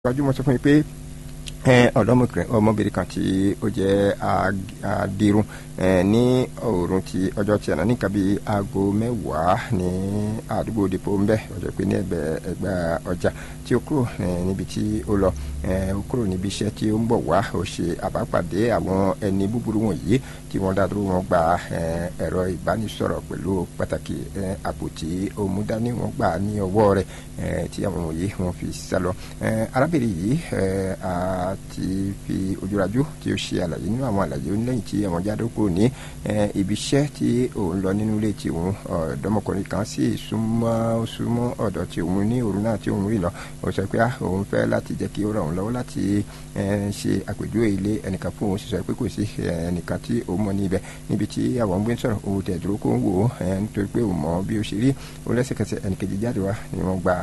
gbajúmọ̀ sọ fún mi pé ọ̀dọ́mọkùnrin ọmọbìnrin kan tí ó jẹ́ adirun ní òòrùn ti ọjọ́ tí àná nìkan bíi aago mẹ́wàá ní àdúgbò depo ń bẹ ọjọ́ pé ní ẹgbẹ́ ẹgbẹ́ ọjà tí ó kúrò níbi tí ó lọ ó kúrò níbi iṣẹ́ tí ó ń bọ̀ wá ó ṣe àbápàdé àwọn ẹni búburú wọ̀nyí tí wọ́n dá dúró wọn gba ẹ̀rọ ìbánisọ̀rọ̀ pẹ̀lú pàtàkì àpò tí ó mú dání wọn gbà ní ọwọ́ rẹ̀ tí àwọn wọ̀nyí wọ́n fi sá lọ arábìnrin yìí ti fi ojúrajú tí ó ṣe àlàyé nínú àwọn àlàyé onílẹ̀yìn tí àwọn jáde kúrò ní ibi iṣẹ́ tí òun lọ nínú ilé tí òun ọ̀dọ́mọkùnrin kan sì súnmọ́ súnmọ́ ọ̀dọ̀ tí òun ní òru náà tí òun rí lọ ó sọ pé òun fẹ́ láti jẹ́ kí ó ràn òun lọ́wọ́ láti ṣe àpèjúwe ilé ẹnìkan fún òun sì sọ pé kò sí ẹnìkan tí òun mọ̀ ní ibẹ̀ níbi tí àwọn ń gbé sọ̀rọ̀ òun tẹ̀ dúró kó ń wò ó nítorí pé òun mọ̀ bí ó ṣe rí ó lẹ́sẹ̀kẹsẹ̀ ẹnìkejì jáde wá ni wọ́n gba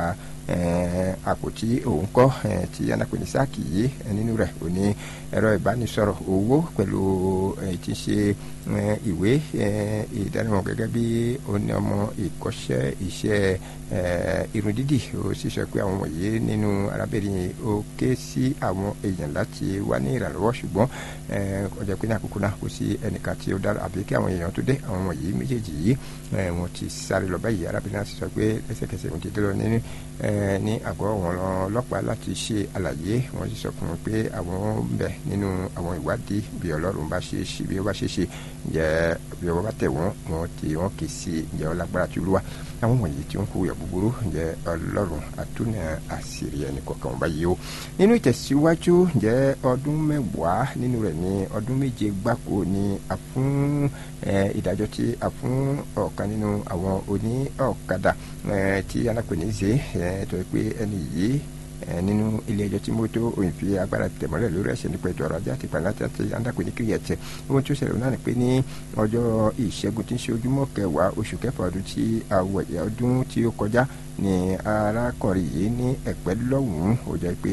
àpò tí òun kọ́ tí anapẹ̀ni sáàkì yìí nínú rẹ̀ ò ní ẹ̀rọ ìbánisọ̀rọ̀ owó pẹ̀lú ti ṣe ìwé ìdánimọ̀ gẹ́gẹ́ bí oní ọmọ ìkọ́ṣẹ́ iṣẹ́ irun dídì ó sì sọ pé àwọn wọ̀nyí nínú arábìnrin ó ké sí àwọn èèyàn láti wá ní ìrànlọ́wọ́ ṣùgbọ́n ọjọ́ pé ní àkókò náà kò sí ẹnìkan tí ó dára àbí kí àwọn èèyàn tó dé àwọn wọ̀nyí méjèèjì yìí wọ́n ti sáré lọ báyìí arábìnrin náà sì sọ pé lẹ́sẹ̀kẹsẹ̀ òun ti dé lọ nínú ní àgọ́ àwọn ọlọ́pàá láti ṣe àlàyé wọ́n sì sọ fún un pé àwọn ń bẹ nínú àwọn ìwádìí bí ọlọ́run bá ṣe ṣe bí ó bá ṣe ṣe ǹjẹ́ bí ọwọ́ bá tẹ̀ wọ́n wọ́n ti wọ́n kì í sí ǹjẹ́ ọlágbára tí olúwa àwọn wọ̀nyí tí ó ń kó yọ búburú ǹjẹ́ ọlọ́run àtúnà àṣírí ẹnì kọ̀ọ̀kan báyìí o nínú ìtẹ̀síwájú ǹjẹ́ ọdún mẹ́wàá nínú rẹ̀ ní ọdún méje gbáko ni a fún ìdájọ́ tí a fún ọ̀kan nínú àwọn oní ọ̀kadà tí alápẹ̀ní ṣe tó pé ẹni yìí nínú ilé ẹjọ́ tí mo tó òyìn fi agbára tẹ̀mọ́lẹ̀ lórí ẹ̀ṣẹ̀ nípa ètò ọrọ̀ ajé àti ìpàdánù àti andakùn ní kiri ẹ̀tẹ̀ ohun tí ó ṣẹlẹ̀ náà ni pé ní ọjọ́ ìṣẹ́gun tí ń ṣe ojúmọ́ kẹwàá oṣù kẹfà ọdún tí àwọ̀ ẹ̀yà ọdún tí ó kọjá ni arákùnrin yìí ní ẹ̀pẹ́ lọ́hùn-ún ó jẹ́ pé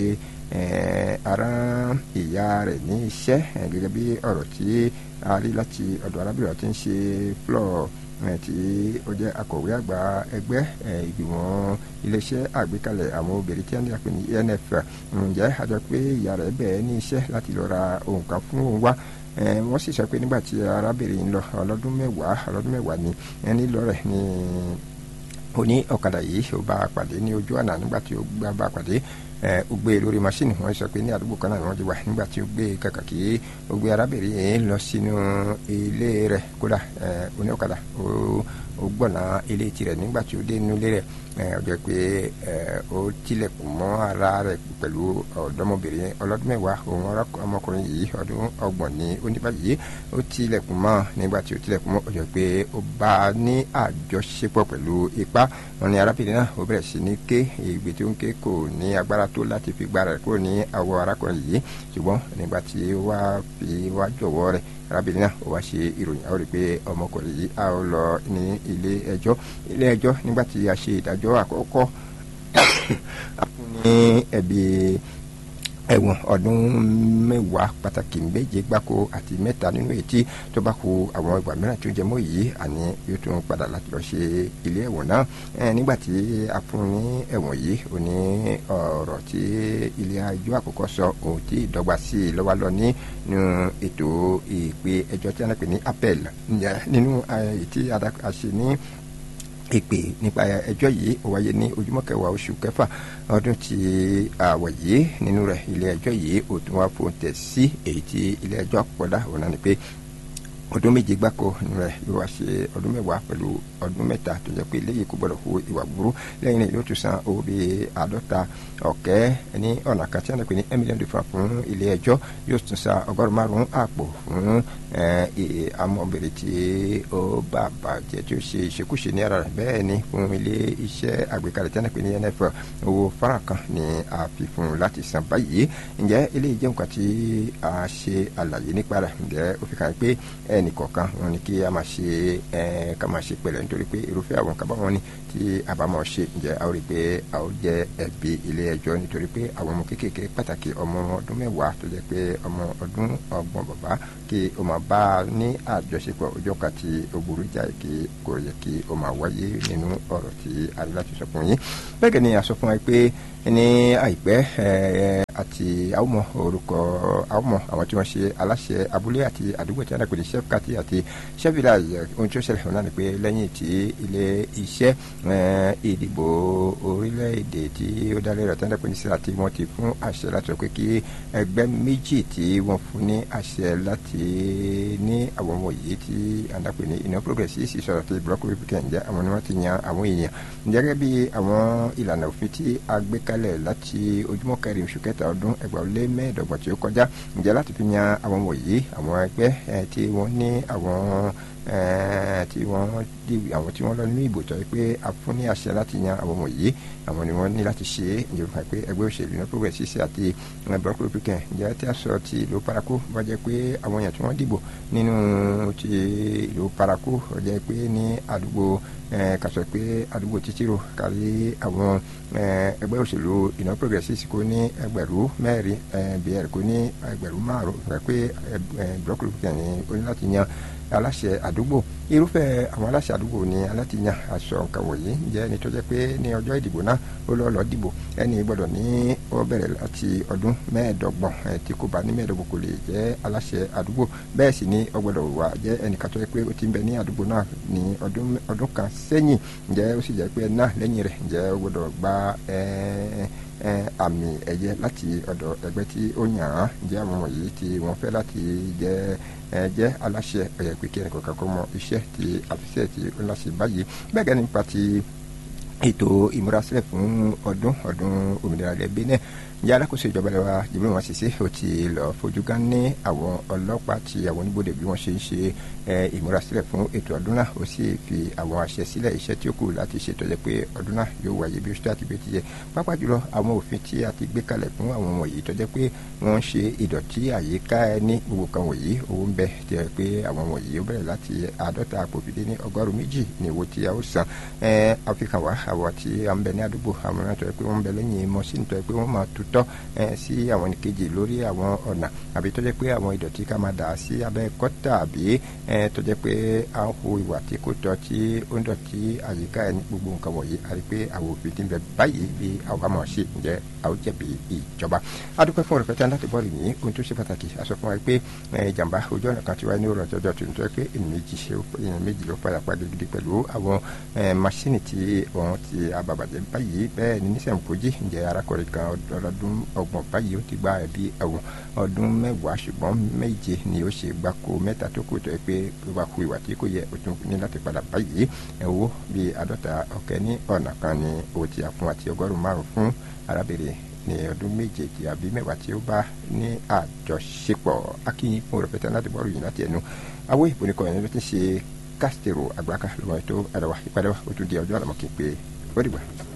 ara ìyá rẹ̀ ní iṣẹ́ gẹ́gẹ́ bí ọ̀rọ̀ tí a rí láti ọ̀dọ̀ arábìnrin tí ń ṣe flọ́ọ̀ tí ó jẹ́ akọ̀wé àgbà ẹgbẹ́ ìgbìmọ̀ iléeṣẹ́ àgbékalẹ̀ àwọn obìnrin tí wọ́n ní àpè ní enf ǹjẹ́ àjọ pé ìyá rẹ̀ bẹ̀ẹ́ ní iṣẹ́ láti lọ ra ohun kan fún òun wá wọ́n sì sọ pé nígbà tí arábìnrin ń lọ ọlọ́dún mẹ́wàá ọlọ́dún mẹ́wàá ni ẹni lọ rẹ̀ ní oní ọ̀kadà yìí ó bá a pàdé ní ojú àná nígbà tí ó bá a pàdé ó gbé lórí masini wọn sọ pé ní àdúgbò kan náà ni wọn ti wà nígbà tí ó gbé kàkà kí ó gbé arábìnrin yìí lọ sínú ilé rẹ̀ kódà oní ọ̀kadà ó gbọ̀nà ilé tirẹ̀ nígbà tí ó dé inú ilé rẹ̀ ó jẹ́ pé ó tilẹ̀kùn mọ́ ara rẹ̀ pẹ̀lú ọ̀dọ́mọbìnrin ọlọ́dún mẹ́wàá òun ọmọkùnrin yìí ọdún ọgbọ̀n ní oníbàyí ó tilẹ̀kùn mọ́ nígbà tí ó tilẹ̀kùn mọ́ ó jẹ́ pé ó bá a ní àjọṣepọ̀ pẹ̀lú ipá wọn ni arábìnrin náà ó bẹ̀rẹ̀ sí ní ké ìgbé tí ó ń ké kò ní agbára tó láti fi gbára rẹ̀ kúrò ní àwọ̀ arákùnrin yìí ṣùgbọ́n nígbà tí ó wá fi wá jọ̀wọ́ rẹ̀ arábìnrin náà ó wá ṣe ìròyìn àwọn rí i pé ọmọkùnrin yìí á lọ ní ilé ẹjọ́ ilé ẹjọ́ nígbà tí a ṣe ìdájọ́ àkọ́kọ́ a fún ní ẹ̀bi ẹ̀wọ̀n ọdún mẹ́wàá pàtàkì méje gbáko àti mẹ́ta nínú etí tó bá kù àwọn ìgbà mìíràn tó jẹ mọ́ yìí àní yóò tún padà láti lọ ṣe ilé ẹ̀wọ̀n náà nígbà tí a fún ní ẹ̀wọ̀n yìí ò ní ọ̀rọ̀ tí ilé ẹjọ́ àkọ́kọ́ sọ òun tí ìdọ́gba sí i lọ́wọ́ lọ nínú ètò ìpè ẹjọ́ tí a náà pè ní appel nínú ètí àṣẹ ní ìpè nípa ẹjọ́ yìí ó wáyé ní ojúmọ́ kẹwàá oṣù kẹfà ọdún tí àwọ̀ yìí nínú rẹ̀ ilé ẹjọ́ yìí ó tún wá fòun tẹ̀ sí èyí tí ilé ẹjọ́ àpọ̀dá òun náà ni pé ọdún méje gbáko rẹ̀ yóò wá ṣe ọdún mẹ́wàá pẹ̀lú ọdún mẹ́ta tó jẹ́ pé léyìí kò gbọ́dọ̀ hu ìwà burú lẹ́yìn náà yóò tún san owó bíi àádọ́ta ọ̀kẹ́ ní ọ̀nà kan tí wọ́n pè ní one million different fún ilé ẹjọ́ yóò tún san ọgọ́rùn márùn-ún àpò fún amọ̀bìnrin tí ó bá bàjẹ́ tí ó ṣe ìṣekúṣe ní ara rẹ̀ bẹ́ẹ̀ ni fún ilé iṣẹ́ àgbékalẹ̀ tí wọ́n pè ní nf owó fara kan ni a fi fún un láti san báyìí ǹjẹ́ eléyìí jẹ́ nǹkan tí a ṣe àlàyé nípa rẹ̀ ǹjẹ́ ó fi kàn pé ẹnì kọ̀ọ̀kan wọn ni kí a máa ṣe ẹ ká máa ṣe pẹ̀lẹ́ nítorí pé irúfẹ́ àwọn kaba wọn ni tí a bá máa ṣe ǹjẹ́ a ó rí i pé a ó jẹ́ ẹ̀bi ilé ẹjọ́ nítorí pé àwọn ọmọ kéékèèké pàtàkì ọmọ ọdún mẹ́wàá tó jẹ́ pé ọmọ ọdún ọgbọ̀n bàbá kí o máa bá a ní àjọṣepọ̀ ọjọ́ kan tí o burú jáì kí kò yẹ kí o máa wáyé nínú ọ̀rọ̀ tí a rí láti sọ fún yín bẹ́ẹ̀ ni a sọ fún wa pé ní àìpẹ́ àti àwọmọ orúkọ àwọmọ àwọn tí wọ́n ṣe aláṣẹ abúlé àti àdúgbò tí wọ́n dàgbé ní chef kati àti chef village ohun tí ó ṣẹlẹ̀ náà ni pé lẹ́yìn tí ilé iṣẹ́ ìdìbò orílẹ̀-èdè tí ó dá lérò tí wọ́n dàgbé ní sílá tí wọ́n ti fún àṣẹ láti sọ pé kí ẹgbẹ́ méjì tí wọ́n fún ní àṣẹ láti ní àwọn ọmọ yìí tí wọ́n dàgbé ní iná progressive ìṣọ̀rọ̀ tí block republican jẹ́ àwọn ni wọ́n ti yan àwọn èèyàn gẹ́gẹ́ bí àwọn ìlànà òfin tí a gbé kalẹ̀ láti ojúmọ́ kẹrin oṣù kẹta ọdún ẹgbàá ó lé mẹ́ẹ̀ẹ́dọ́gbọ̀n tí ó kọjá ǹjẹ́ láti fi yan àwọn wọ̀nyí àwọn ẹgbẹ́ tí wọ́n ní àwọn tí wọ́n dìbò àwọn tí wọ́n lọ nínú ìbò tó yẹ pé a fún ní àṣẹ láti yan àwọn wọ̀nyí àwọn ni wọ́n ní láti ṣe é ǹjẹ́ fún pé ẹgbẹ́ òṣèlú náà progressive àti bloc republican ǹjẹ́ tí a sọ ti ìlú paraku wọ́n jẹ́ pé àwọn èèyàn tí wọ́n dìbò nínú ti ìlú paraku wọ́n jẹ́ pé ní àdúgbò kàṣọ pé àdúgbò títírò kárí àwọn ẹgbẹ́ òṣèlú iná progressive kò ní ẹgbẹ̀rún mẹ́rin bíi kò ní ẹgbẹ̀rún márùn-ún pé bloc republican ní ó ní láti yan aláṣẹ àdúgbò irúfẹ́ àwọn aláṣẹ àdúgbò ni alátìyàn aṣọ nǹkan wọ̀nyí jẹ́ ẹni tó jẹ́ pé ní ọjọ́ ìdìbò náà ó lọ́ọ́ lọ́ọ́ dìbò ẹni gbọ́dọ̀ ní ó bẹ̀rẹ̀ láti ọdún mẹ́ẹ̀ẹ́dọ́gbọ̀n tí kò bá ní mẹ́ẹ̀ẹ́dọ́gbọ̀n kò lè jẹ́ aláṣẹ àdúgbò bẹ́ẹ̀ sì ni ó gbọ́dọ̀ wà jẹ́ ẹnìkan tó jẹ́ pé ó ti ń bẹ ní àdúgbò náà ní ọdún kan sẹ́yìn ǹjẹ́ ó sì jẹ́ pé náà lẹ́yìn rẹ̀ ǹjẹ́ ó gbọ́dọ̀ gba àmì ẹ̀yẹ láti ọ̀dọ̀ ẹgbẹ́ tí ó yàn án ǹjẹ́ àwọn wọ̀nyí tí wọ́n fẹ́ láti jẹ́ jẹ́ aláṣẹ ẹ̀yẹ pé kí ẹnìkan kan kó mọ iṣẹ́ tí àfisẹ́ tí ó láṣẹ báyìí bẹ́ẹ̀ gẹ́ni nípa ti ètò ìmúrasílẹ̀ fún ọdún ọdún òmìnira ilẹ̀ benin ní alákòóso ìjọba ìlú wa jìbìrì wọn ṣiṣẹ́ ó ti lọ fojú gan ní àwọn ọlọ́pàá ti àwọn oníbodè bí wọ́n ṣe ń ṣe ìmúrasílẹ̀ fún ètò ọdún náà ó sì fi àwọn àṣẹ sílẹ̀ iṣẹ́ tí ó kù láti ṣètò ẹ̀ pé ọdún náà yóò wáyé bí ó ṣe àti bí ó ti yẹ pápá jùlọ àwọn òfin tí a ti gbé kalẹ̀ fún àwọn wọ̀nyí tó jẹ́ pé wọ́n ń ṣe ìdọ̀tí àyíká ẹ ní gbogbo kan wọ̀nyí owó ń bẹ tí ẹ pé àwọn wọ̀nyí ó bẹ̀rẹ̀ láti àádọ́ta àpòfìdé ní ọgọ́rùn méjì ní owó tí a ó san àfikàn wá àwọn tí a ń bẹ ní àdúgbò àwọn mìíràn tó yẹ pé wọ́n ń bẹ lẹ́yìn mọ́sìn tó yẹ pé wọ́n máa tutọ́ sí àwọn ìkejì lórí àwọn ọ̀nà àbí tó jẹ́ pé àwọn ìdọ̀tí ká máa dà sí abẹ́ kọ́tà àbí tó jẹ́ pé à ń hu ìwà tí kò tọ́ tí ó ń dọ̀tí àyíká ẹni gbogbo nǹkan wọ̀nyí àti pé àwọn òfin ti ń bẹ báyìí bí àwọn bá mọ̀ ṣe ǹjẹ́ àwọn jẹ̀bi ìjọba. adúpẹ́ fún ọ̀rọ̀ pẹ́tẹ́ láti bọ́ọ̀lù yìí ohun tó ṣe pàtàkì a sọ fún wa pé ìjàmbá ojú ọ̀nà kan ti wáyé ní òrò ọjọ́ tó ń tọ́ pé ènìyàn méjì ló padà pa gidigidi pẹ̀lú àwọn masini tí wọ́n ti abàbàjẹ́ báyìí bẹ́ẹ̀ ni nísàn kojí ǹjẹ́ arákùnrin kan ọdọọdún ọgbọ̀n báyìí ó ti gba ẹ̀bí ẹ̀wọ̀n ọdún mẹ́wàá ṣùgbọ́n méje ni ó ṣe gbáko mẹ́ta tó kù tó yẹ pé ó bá ku ìwà tí kò yẹ ó tún ní láti padà báyìí ẹ̀wọ́ bíi àádọ́ta ọ̀kẹ́ ní ọ̀nà kan ni owó tí a fún àti ọgọ́rùn-ún márùn-ún fún arábìnrin ní ọdún méje tí àbí mẹ́wàá tí ó bá ní àjọṣepọ̀ akínyìn fún rẹpẹtẹ láti bọ́ọ̀lù yìí láti ẹnu àwọn ìpònìkọ̀ yẹn ló ti ṣe kásítẹ̀rò àgbàkà lọ́wọ́ ètò ẹ̀rọ wa ìpàdé wa ó tún di ọjọ́ àlọ́mọ́kì pé ó dìgbà.